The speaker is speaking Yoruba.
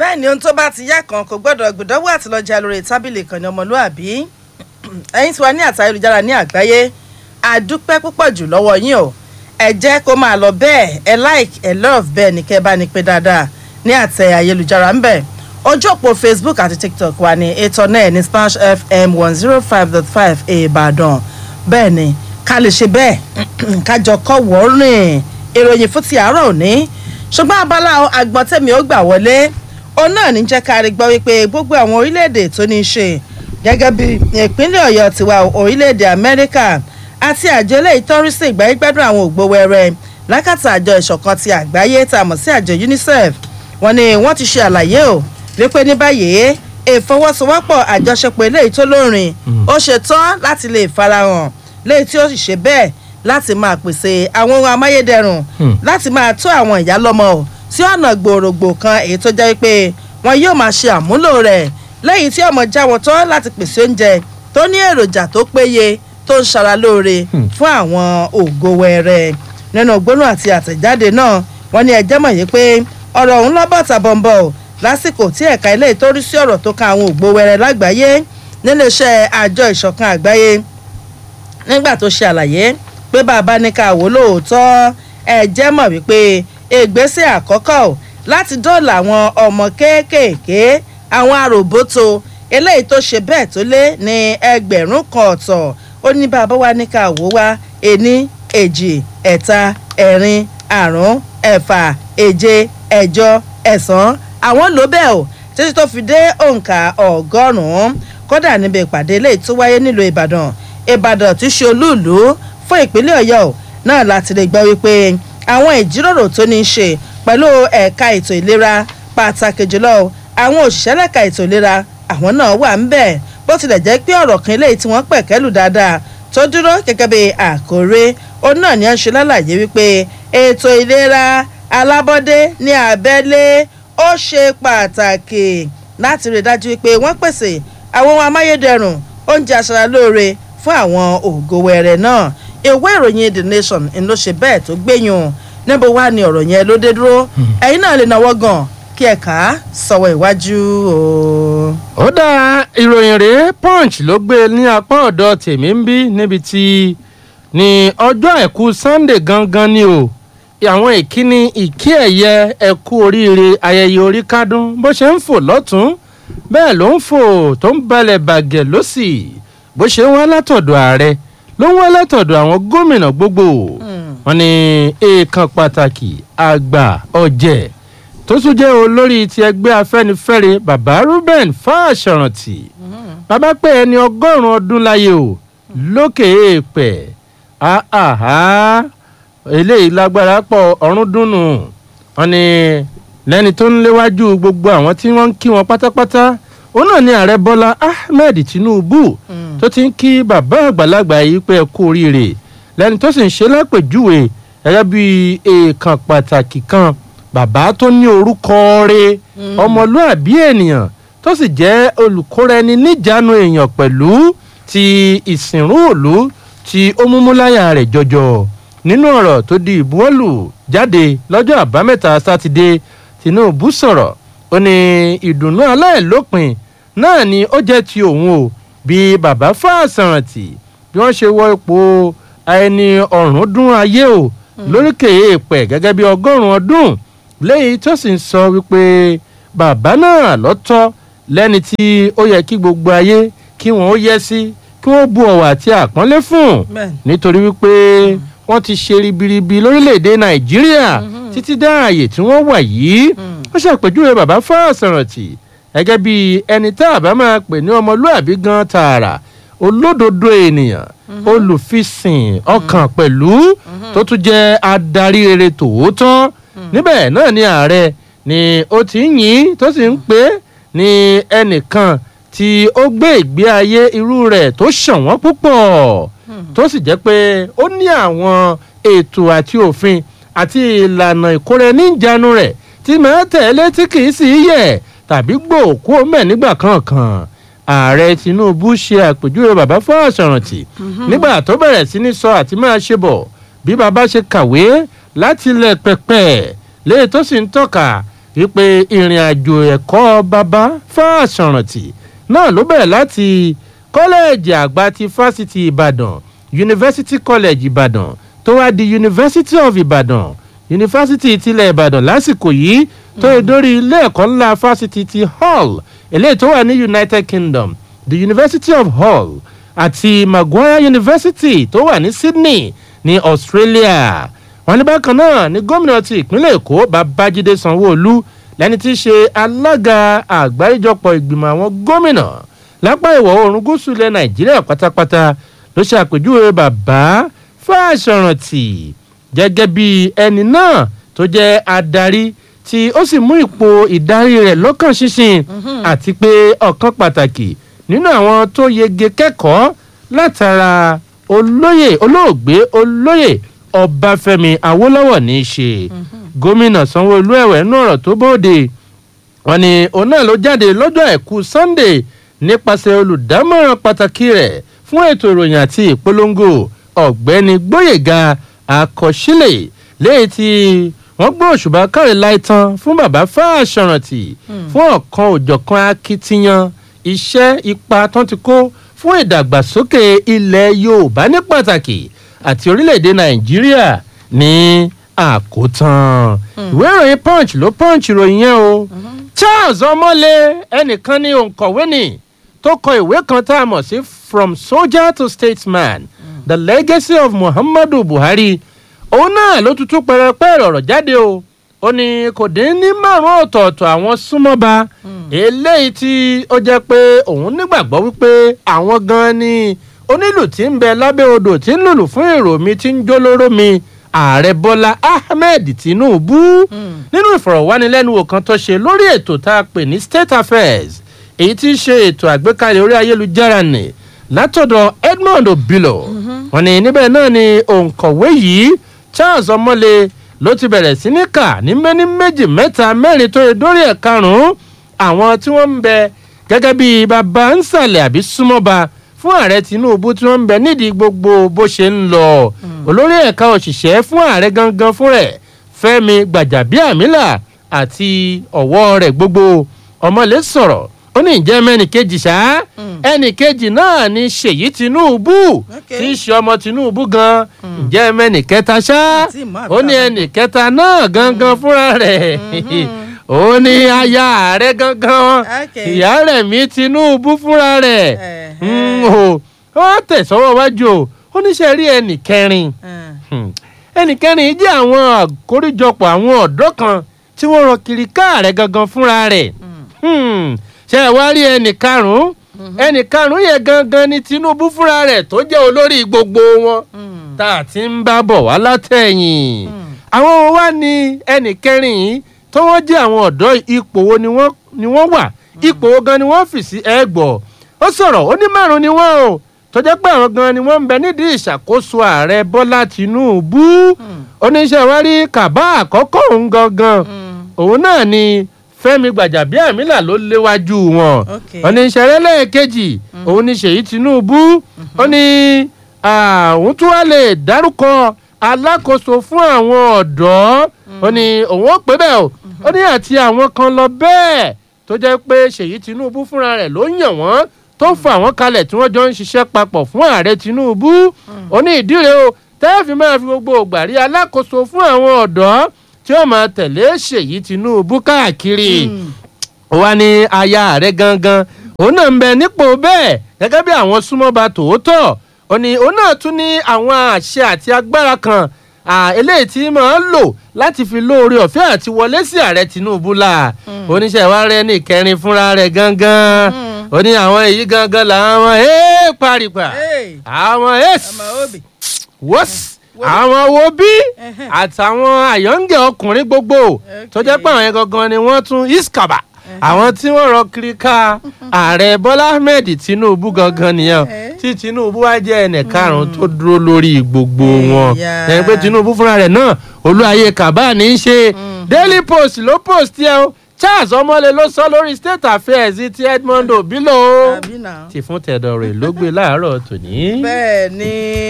bẹ́ẹ̀ ni ohun tó bá ti yá kan kò gbọ́dọ̀ gbìdánwò àtìlọ́jà lórí tábìlì kan ní ọmọlúàbí ẹ̀yin tí wà ní àtà ayélujára ní àgbáyé àdúpẹ́ púpọ̀ jù lọ́wọ́ yín o ẹ jẹ́ kó máa lọ bẹ́ẹ̀ ẹ like ẹ love bẹ́ẹ̀ ni kẹ́ bá ní pé dáadáa ní àtẹ ayélujára ń bẹ̀ ojú òpó facebook àti tiktok wà ní ètò náà ní splash fm one zero five dot five ìbàdàn bẹ́ẹ̀ ni ká lè ṣe bẹ́ẹ̀ kájọ kọ́ wọ́ọ́rìn ìròyìn fún ti àárọ̀ òní ṣùgbọ́n abala agbọ́ntẹ́mi ó gbà wọlé òun náà ní jẹ́ ká rí gbọ́ wípé gbogbo àwọn orílẹ̀-èdè tó ní í ṣe gẹ́gẹ́ bí ìpínlẹ̀ ọ̀yọ́ tiwa orílẹ̀-èdè amẹ́ríkà àti àjọ eléyìí tọ́rí sí ìgbáyégbádùn àwọn ògbówẹrẹ lákàtà àjọ ìṣọ̀kan ti àgbáyé tá a mọ̀ sí àjọ unicef wọn ni wọ́n ti ṣe àlàyé o wípé ní báyìí ìfọwọ́sowọ́pọ̀ àjọṣepọ̀ eléyìí tó lórin ó ṣe tán láti lè farahàn léyìí tí ó sì ṣe bẹ́ẹ̀ láti máa pèsè àwọn ohun amáyédẹrùn láti máa tó àwọn ìyá lọ́mọ o sí ọ̀nà gbòòrògbò kan èyí tó jẹ́ pé wọn yóò máa ṣe àmúlò rẹ̀ lẹ́yìn tí ọmọ jáwọ́ tán láti pèsè oúnjẹ tó ní èròjà tó péye tó ń ṣara lóore fún àwọn ògo wẹrẹ nínú gbóná àti àtẹ̀jáde náà wọ́n ní ẹjẹ́ mọ̀ yìí pé ọ̀rọ̀ ọ̀hún lọ́bọ̀ tàbọ̀nbọ̀ o lásìkò tí ẹ̀ka ilé ìtọ́rí sí ọ̀rọ̀ tó kan àwọn ògbó wẹrẹ lágbàáyé níléeṣẹ́ àjọ ìṣọ̀kan àgbáyé nígbà tó ṣe àlàyé pé bàbá ní ká wò lóòótọ́ ẹ̀jẹ̀ mọ̀ wípé ìgbésẹ̀ àkọ́kọ́ o láti dóòlà àwọn ọmọ kéékèèké àwọn àròbóto eléyìí tó ṣe bẹ́ẹ̀ tó lé ní ẹgbẹ̀rún kan ọ̀tọ̀ ó ní bàbá wa ní ká wò wá ení èjì ẹ̀ta ẹ̀rin àrún ẹ̀fà èje ẹ̀jọ ẹ̀sán àwọn ló bẹ́ẹ̀ o títí tó fi dé òǹkà ọgọ́rùn-ún kódà níbi ìpàdé eléyìí tó wáyé nílùú ìbàdàn ìbàdàn tí ṣe olúùlú fún ìpínlẹ̀ ọ̀yọ́ náà láti lè gbọ́ wípé àwọn ìjíròrò tó ní í ṣe pẹ̀lú ẹ̀ka ètò ìlera pàtàkì jùlọ àwọn òṣìṣẹ́ lẹ́ka ètò ìlera àwọn náà wà ń bẹ̀ bó tilẹ̀ jẹ́ pé ọ̀rọ̀ kan eléyìí tí wọ́n pẹ̀kẹ́lù dáadáa tó dúró gẹ́gẹ́ bí àkórè ó náà ní ọ̀ṣun lálàyé wípé ètò ìlera alábọ́dé ní abẹ́lé ó ṣe pàtàkì láti rí i dájú wípé wọ́n pèsè àwọn ohun amáyédẹrùn oúnjẹ aṣaralóore fún àwọn ògo wẹrẹ náà ìwé ìròyìn the nation ń ló ṣe bẹ́ẹ̀ tó gbẹ̀yìn níbo wá ni ọ̀rọ̀ yẹn ló dé dúró ẹ̀yin náà lè náwó gan kí ẹ kà á sọ̀wọ́ ìwájú o. ó dá ìròyìn rèé punch ló gbé ní apá ọ̀dọ̀ tèmi ń bí níbi tí ní ọjọ́ àìkú sunday gangan ni o àwọn ìkíni ìkí ẹ̀yẹ ẹ̀kú oríire ayẹyẹ orí kádùn bó ṣe ń fò lọ́tún bẹ́ẹ̀ ló ń fò tó ń balẹ̀ bàgẹ̀ lọ́sì bó ṣe ń wá látọ̀dọ̀ ààrẹ ló ń wá látọ̀dọ̀ àwọn gómìnà gbogbo wọn ni èèkàn pàtàkì àgbà ọ̀jẹ̀ tó tún jẹ́ olórí ti ẹgbẹ́ afẹ́nifẹ́re bàbá ruben fáṣọrántì bàbá pé ẹni ọgọ́rùn-ún ọdún láyé o lókè èèpẹ̀ àhà eléyìí lágbára pọ̀ ọ̀run dùnú wọn ni lẹ́ni tó ń léwájú gbogbo àwọn tí wọ́n ń kí wọn pátápátá òun náà ni ààrẹ bọ́lá ahmed tinubu tó ti ń kí bàbá àgbàlagbà yìí pé ẹ kú oríire lẹ́ni tó sì ń ṣe lápèjúwe gẹ́gẹ́ bí èèkàn pàtàkì kan bàbá tó ní orúkọ rẹ ọmọlúàbí ènìyàn tó sì jẹ́ olùkóraẹni níjànú èèyàn pẹ̀lú ti ìsìnrú òlu tí ó múmúláyà rẹ̀ jọjọ nínú ọ̀rọ̀ tó di ìbuwọ́lù jáde lọ́jọ́ àbámẹ́ta sátidé tinubu sọ̀rọ̀ ó ní ìdùnnú aláìlópin náà ni ó jẹ́ ti òun o bí bàbá fáṣàrántì bí wọ́n ṣe wọ ipò ẹni ọ̀rùn dún ayé o lóríkè èèpẹ̀ gẹ́gẹ́ bí ọgọ́rùn-ún ọdún lẹ́yìn tó sì ń sọ wípé bàbá náà lọ́tọ́ lẹ́ni tí ó yẹ kí gbogbo ayé kí wọ́n ó yẹ sí kí wọ́n bu ọ̀wọ̀ àti àpọ́nlé fún nítorí wípé wọ́n ti ṣe ribiribi lórílẹ̀‐èdè nàìjíríà títí dá ààyè tí wọ́n wà yìí wọ́n ṣàpèjúwe bàbá fáṣọrántì gẹ́gẹ́ bí ẹni tá a bá máa pè ní ọmọlúàbí gan tààrà olódodo ènìyàn olùfisìn ọkàn pẹ̀lú tó tún jẹ́ adarí rere tòótọ́ níbẹ̀ náà ni ààrẹ ni ó ti ń yìn tó sì ń pè ní ẹnìkan tí ó gbé ìgbé ayé irú rẹ̀ tó ṣọ̀wọ́n púpọ̀ tó sì jẹ́ pé ó ní àwọn ètò àti òfin àti ìlànà ìkóra-ẹni-níjàánu rẹ̀ tí màá tẹ̀lé tí kì í sì yẹ̀ tàbí gbòòkú mẹ́ nígbà kankan ààrẹ tinubu ṣe àpèjúwe bàbá fáṣọrántì nígbà tó bẹ̀rẹ̀ sí ní sọ àti máa ṣe bọ̀ bí bàbá ṣe kàwé láti ilẹ̀ pẹ̀pẹ̀ léè tó sì ń tọ́ka wípé ìrìn àjò ẹ̀kọ́ bàbá fáṣọ̀rántì náà ló bẹ̀rẹ̀ láti kọ́lẹ́ẹ̀jì àgbà ti fásitì ìbàdàn university college ìbàdàn tó wá di university of ìbàdàn yunifásitì tilẹ̀ ìbàdàn lásìkò yìí tó yẹ dórí ilé ẹ̀kọ́ ńlá fásitì ti hall eléyìí tó wà ní united kingdom the university of hall àti maguire university tó wà ní sydney ní australia wọn ní bákan náà ní gómìnà ti ìpínlẹ̀ èkó babájídé sanwó-olu lẹni tí í ṣe alága àgbáríjọpọ̀ ìgbìmọ̀ àwọn gómìnà lápá ìwọ̀ oòrùn gúúsù ilẹ̀ nàìjíríà pátápátá ló ṣàpèjúwe bàbá fáṣọrántì gẹ́gẹ́ bí ẹni náà tó jẹ́ adarí tí ó sì mú ipò ìdarí rẹ̀ lọ́kàn ṣinṣin àti pé ọ̀kan pàtàkì nínú àwọn tó yege kẹ́kọ̀ọ́ látara olóyè olóògbé olóyè ọbáfẹ́mi awólọ́wọ̀ ní í ṣe gómìnà sanwó-olú ẹ̀wẹ̀ nú ọ̀rọ̀ tó bóde wọn ni òun náà ló jáde lọ́jọ́ àìkú sunday nípasẹ̀ olùdámọ̀ràn pàtàkì rẹ̀ fún ètò ìròyìn àti ìpolongo ọ̀gbẹ́ni gbóyèga àkọsílẹ̀ léyìí tí wọ́n gbé òṣùbà káre láìtàn fún bàbá fáṣọrántì fún ọ̀kan òjọ̀kan akitiyan iṣẹ́ ipa tán ti kó fún ìdàgbàsókè ilẹ̀ yorùbá ní pàtàkì àti orílẹ̀-èdè nàìjíríà ní àkótán ìwé ìròyìn punch ló punch ìròyìn yẹn o charles ọmọlé ẹnìkan ní òǹkọ̀wé ni tó kọ ìwé kan tá a mọ̀ sí from soldier to statesman the legacy of muhammadu buhari òun náà ló tutù pẹrẹpẹ ọ̀rọ̀ jáde o ó ní kò dín ní márùn ọ̀tọ̀ọ̀tọ̀ àwọn súnmọ́ba eléyìí tí ó jẹ́ pé òun nígbàgbọ́ wípé àwọn gan ni onílù tí ń bẹ lábẹ́ odò tí ń lùlù fún èrò mi tí ń jólóró mi ààrẹ bọ́lá ahmed tinubu nínú ìfọ̀rọ̀wánilẹ́nuwò kan tó ṣe lórí ètò tá a pè ní state affairs èyí tí í ṣe ètò àgbékalẹ̀ orí ayélujára nì látọ̀dọ̀ edmond obilo wọn ni níbẹ̀ náà ni òǹkọ̀wé yìí charles ọmọlé ló ti bẹ̀rẹ̀ sí ní kà ní mẹ́ní méjì mẹ́ta mẹ́rin tó yẹ dórí ẹ̀ karùn-ún àwọn tí wọ́n ń bẹ gẹ́gẹ́ bí baba ń sàlẹ̀ àbí súnmọ́ba fún ààrẹ tinubu tí wọ́n ń bẹ nídìí gbogbo bó ṣe ń lọ olórí ẹ̀ka òṣìṣẹ́ fún ààrẹ gangan fún rẹ̀ fẹ́mi gbàjàbíàmílà àti ọ̀wọ́ rẹ̀ gbogbo ọmọlé sọ̀rọ̀ ó ní ìjẹ́ mẹ́nì kejì ṣá ẹnì kejì náà ni ṣèyí tinubu tí í ṣe ọmọ tinubu gan ìjẹ́ mẹ́nì kẹta ṣá ó ní ẹnì kẹta náà gangan fúnra rẹ̀ ó ní aya ààrẹ gangan ìyá rẹ̀ mi tinubu fúnra rẹ̀ ó tẹ̀sọ́wọ́ wájú o ó ní ṣe rí ẹnì kẹrin ẹnì kẹrin jẹ́ àwọn àkóríjọpọ̀ àwọn ọ̀dọ́ kan tí wọ́n rọ kiri káàrẹ̀ gangan fúnra rẹ̀ ṣe ẹ wá rí ẹnì karùnún ẹnì karùnún yẹn gangan ni tinubu fúnra rẹ tó jẹ olórí gbogbo wọn tá a ti ń bá bọ̀ wá látẹ̀yìn àwọn wa ni ẹnì kẹrin yìí tó wọ́n jẹ́ àwọn ọ̀dọ́ ipò wo ni wọ́n wà ipò wo gan ni wọ́n fì sí ẹgbọ̀ ó sọ̀rọ̀ ó ní márùn ni wọ́n o tó jẹ́ pé àwọn gan ni wọ́n ń bẹ nídìí ìṣàkóso ààrẹ bọ́lá tinubu oníṣẹ́ wa rí kàbá àkọ́kọ́ òun gangan òun náà ni fẹmi gbàjàbíàmílà ló léwájú wọn oníṣẹrẹ lẹẹkejì òun ní ṣèyí tinubu ó ní òun tún wá lè dárúkọ alákòóso fún àwọn ọ̀dọ́ ó ní òun ó pé bẹ́ẹ̀ o ó ní àti àwọn kan lọ bẹ́ẹ̀ tó jẹ́ pé ṣèyí tinubu fúnra rẹ̀ ló yàn wọ́n tó fà wọ́n kalẹ̀ tí wọ́n jọ ń ṣiṣẹ́ papọ̀ fún ààrẹ tinubu ó ní ìdíre o tẹ́ẹ̀fì máa fi gbogbo ògbà rí alákòóso fún àwọn ọ̀dọ́ tí ó máa tẹ̀lé ṣèyí tinubu káàkiri wa ní aya ààrẹ gangan òun náà ń bẹ nípò bẹ́ẹ̀ gẹ́gẹ́ bí àwọn súnmọ́ba tòótọ́ ó ní òun náà tún ní àwọn àṣẹ àti agbára kan eléyìí tí máa ń lò láti fi lóore ọ̀fẹ́ àti wọlé sí ààrẹ tinubu la oníṣẹ́ wa rẹ ní ìkẹrin fúnra rẹ̀ gangan ó ní àwọn èyí gangan làwọn ẹ̀ paripa àwọn ẹ̀ wọ́sì àwọn wo bí àtàwọn àyọ̀ǹgẹ̀ ọkùnrin gbogbo tó jẹ́ pé àwọn yẹn gangan ni wọ́n tún iskaba àwọn tí wọ́n rọ kiri ká ààrẹ bọ́lá ahmed tinubu gangan nìyẹn tí tinubu wá jẹ́ ẹnì karùn-ún tó dúró lórí gbogbo wọn ẹni pé tinubu fúnra rẹ̀ náà olúwaye kaba ní í ṣe daily post ló post yẹ o charles ọmọlẹ ló sọ lórí state affairs ti edmond obilo ti fún tẹdọrẹ ló gbé láàárọ tòní. bẹẹ ni